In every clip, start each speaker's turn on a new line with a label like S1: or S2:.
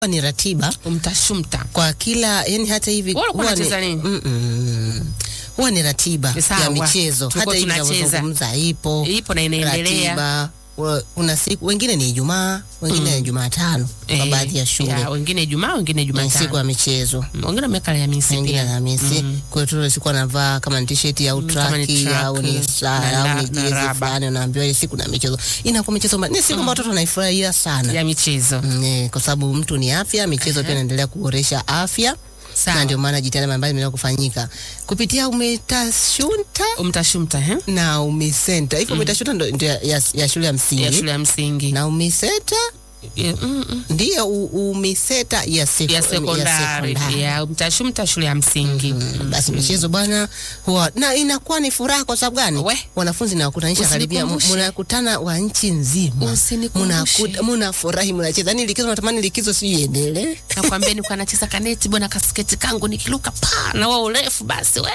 S1: ni ratiba
S2: umtashumta
S1: kwa kila yani, hata hivi
S2: Wewe ulikuwa
S1: huwa ni-
S2: unacheza nini?
S1: Mm, mm. huwa ni ratiba
S2: Ni sawa.
S1: ya michezo,
S2: Tulikuwa
S1: hata hivi
S2: tunacheza.
S1: tunavyozungumza ipo
S2: ipo na inaendelea
S1: ratiba. Wa- Una siku wengine ni Ijumaa, wengine ni Jumatano kwa
S2: Eh,
S1: baadhi ya shule
S2: ya, wengine Ijumaa wengine
S1: ni siku ya
S2: Jumatano
S1: michezo
S2: Mm, wengine wameweka Alhamisi
S1: wengine
S2: pia.
S1: Alhamisi. Kwa hiyo siku anavaa kama ni t-shirt au
S2: kama ni
S1: traki
S2: track,
S1: au ni
S2: na
S1: saa au
S2: la-
S1: ni
S2: na
S1: jezi
S2: raba.
S1: fulani, unaambiwa ile siku na michezo. Inakuwa michezo ma- ni siku ambayo watoto wanaifurahia sana
S2: ya michezo
S1: Mm, eh, kwa sababu mtu ni afya, michezo pia inaendelea kuboresha afya na
S2: sawa
S1: ndio maana jitihada mbalimbali zimeendelea kufanyika kupitia umetashunta
S2: umtashumta eh?
S1: na umisenta hivyo. Umetashunta ndo ndio ya, ya, ya shule ya
S2: ya
S1: msingi
S2: shule ya msingi
S1: na umiseta
S2: Ya, mm, mm.
S1: ndiyo u- umiseta ya, seko,
S2: ya sekondari
S1: sekondari.
S2: ya mtashumta shule ya msingi
S1: Mm, basi michezo bwana huwa na inakuwa ni furaha kwa sababu gani?
S2: We.
S1: Wanafunzi nawakutanisha karibia, mu-
S2: Usinikumbushe.
S1: mnakutana wa nchi nzima,
S2: Usinikumbushe.
S1: Mnakuta- mnafurahi, mnacheza. Yani likizo natamani likizo si iendelee.
S2: nakwambia nilikuwa nacheza kaneti bwana kasketi kangu nikiluka pa na wao urefu basi we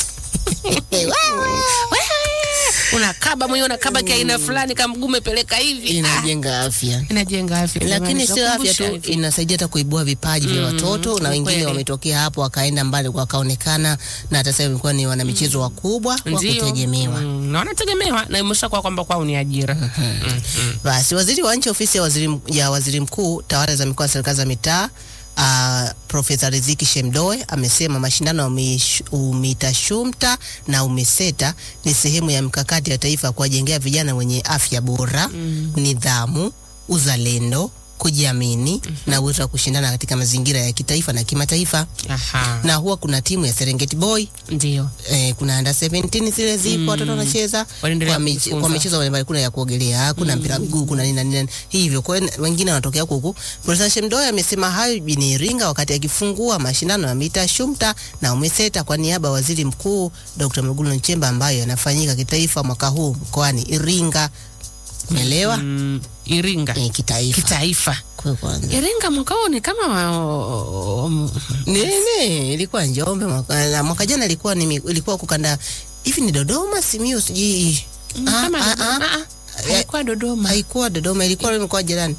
S1: Wewe.
S2: we unakaba mwenyewe unakaba kiaina fulani kamgume peleka hivi ah,
S1: Inajenga afya
S2: inajenga afya
S1: lakini
S2: jamani,
S1: sio afya
S2: tunakumbusha
S1: tu,
S2: hivyo.
S1: inasaidia hata kuibua vipaji vya watoto na
S2: ni
S1: wengine
S2: kweli.
S1: wametokea hapo wakaenda mbali wakaonekana, na hata sasa wamekuwa ni wanamichezo wakubwa wa
S2: Ndio.
S1: kutegemewa.
S2: Mm, na wanategemewa na imeshakuwa kwamba kwao ni ajira Mm, mm.
S1: Basi waziri wa nchi ofisi ya waziri, m- ya waziri mkuu tawala za mikoa na serikali za mitaa uh, Profesa Riziki Shemdoe amesema mashindano ya umish- UMITASHUMTA na UMISETA ni sehemu ya mkakati ya taifa kuwajengea vijana wenye afya bora, nidhamu, uzalendo, kujiamini na uwezo wa kushindana katika mazingira ya kitaifa na kimataifa.
S2: Aha,
S1: Na huwa kuna timu ya Serengeti Boy
S2: ndio
S1: eh, kuna under 17 zile zipo watoto wanacheza
S2: Wanaendelea
S1: kwa, mich
S2: kujifunza.
S1: kwa michezo mbalimbali, kuna ya kuogelea, kuna mpira wa miguu, kuna nini na nini hivyo. Kwa hiyo wengine wanatokea huku huku. Profesa Shemdoe amesema hayo jijini Iringa wakati akifungua mashindano ya mita shumta na umeseta kwa niaba ya waziri mkuu Dr. Mwigulu Nchemba ambayo yanafanyika kitaifa mwaka huu mkoani Iringa. Umeelewa?
S2: Mm, Iringa
S1: Eh, kitaifa.
S2: kitaifa
S1: Kwa kwanza.
S2: Iringa mwaka huu ni kama wa- um,
S1: Nene, ilikuwa Njombe mwaka, na mwaka jana ilikuwa ni mi- ilikuwa kukanda hivi ni Dodoma, Simiyu sijui. Ah,
S2: kama
S1: ah,
S2: Dodoma.
S1: ah.
S2: Ah, ah, haikuwa Dodoma
S1: haikuwa Dodoma, ilikuwa mkoa jirani,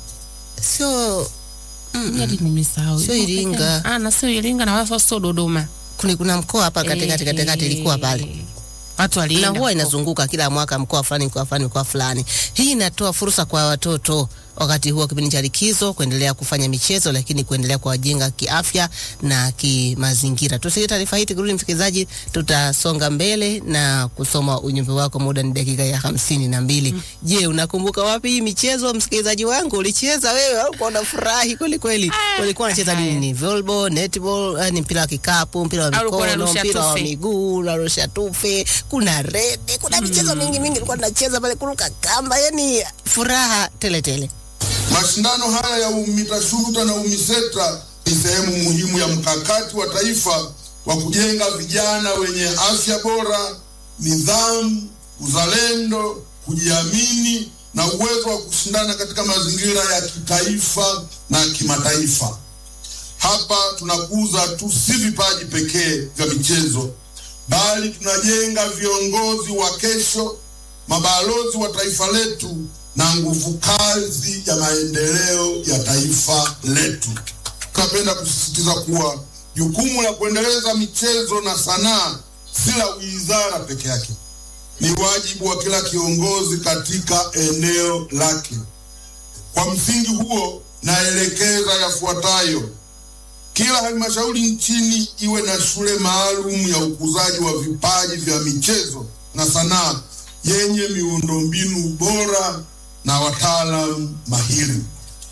S1: sio
S2: Hadi nimesahau.
S1: Sio Iringa.
S2: Ah, na sio Iringa na wala sio Dodoma.
S1: kuna, kuna mkoa hapa katikati katikati ilikuwa pale
S2: Watu
S1: na
S2: walienda.
S1: huwa
S2: huko.
S1: inazunguka kila mwaka mkoa fulani mkoa fulani mkoa fulani. Hii inatoa fursa kwa watoto wakati huo kipindi cha likizo kuendelea kufanya michezo, lakini kuendelea kuwajenga kiafya na kimazingira. Tusikie taarifa hii tukirudi, msikilizaji, tutasonga mbele na kusoma ujumbe wako. Muda ni dakika ya hamsini na mbili. Je, unakumbuka wapi hii michezo, msikilizaji wangu? Ulicheza wewe au unafurahi kweli kweli? Ulikuwa unacheza nini? Ni volleyball, netball, eh, ni mpira wa kikapu, mpira wa
S2: Au ulikuwa
S1: mikono,
S2: unarusha
S1: mpira wa
S2: tufe?
S1: miguu, unarusha tufe, kuna rede, kuna michezo mingi mingi ilikuwa tunacheza pale, kuruka kamba, yani furaha tele tele.
S3: Mashindano haya ya UMITASHUMTA na UMISETA ni sehemu muhimu ya mkakati wa taifa wa kujenga vijana wenye afya bora, nidhamu, uzalendo, kujiamini na uwezo wa kushindana katika mazingira ya kitaifa na kimataifa. Hapa tunakuza tu si vipaji pekee vya michezo, bali tunajenga viongozi wa kesho, mabalozi wa taifa letu na nguvu kazi ya maendeleo ya taifa letu. Tunapenda kusisitiza kuwa jukumu la kuendeleza michezo na sanaa si la wizara peke yake, ni wajibu wa kila kiongozi katika eneo lake. Kwa msingi huo, naelekeza yafuatayo: kila halmashauri nchini iwe na shule maalum ya ukuzaji wa vipaji vya michezo na sanaa yenye miundombinu bora na wataalamu mahiri.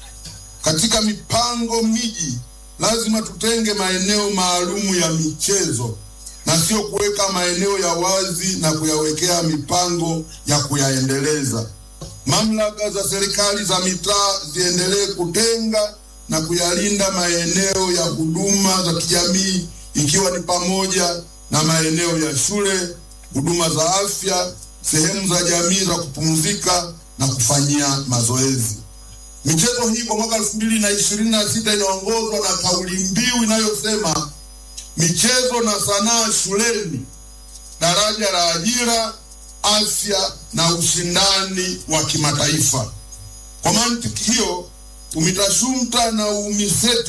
S3: Katika mipango miji, lazima tutenge maeneo maalumu ya michezo na sio kuweka maeneo ya wazi na kuyawekea mipango ya kuyaendeleza. Mamlaka za serikali za mitaa ziendelee kutenga na kuyalinda maeneo ya huduma za kijamii ikiwa ni pamoja na maeneo ya shule, huduma za afya, sehemu za jamii za kupumzika na kufanyia mazoezi. Michezo hii kwa mwaka elfu mbili na ishirini na sita inaongozwa na kauli mbiu inayosema michezo na sanaa shuleni, daraja la ajira, afya na ushindani wa kimataifa. Kwa mantiki hiyo, UMITASHUMTA na UMISETA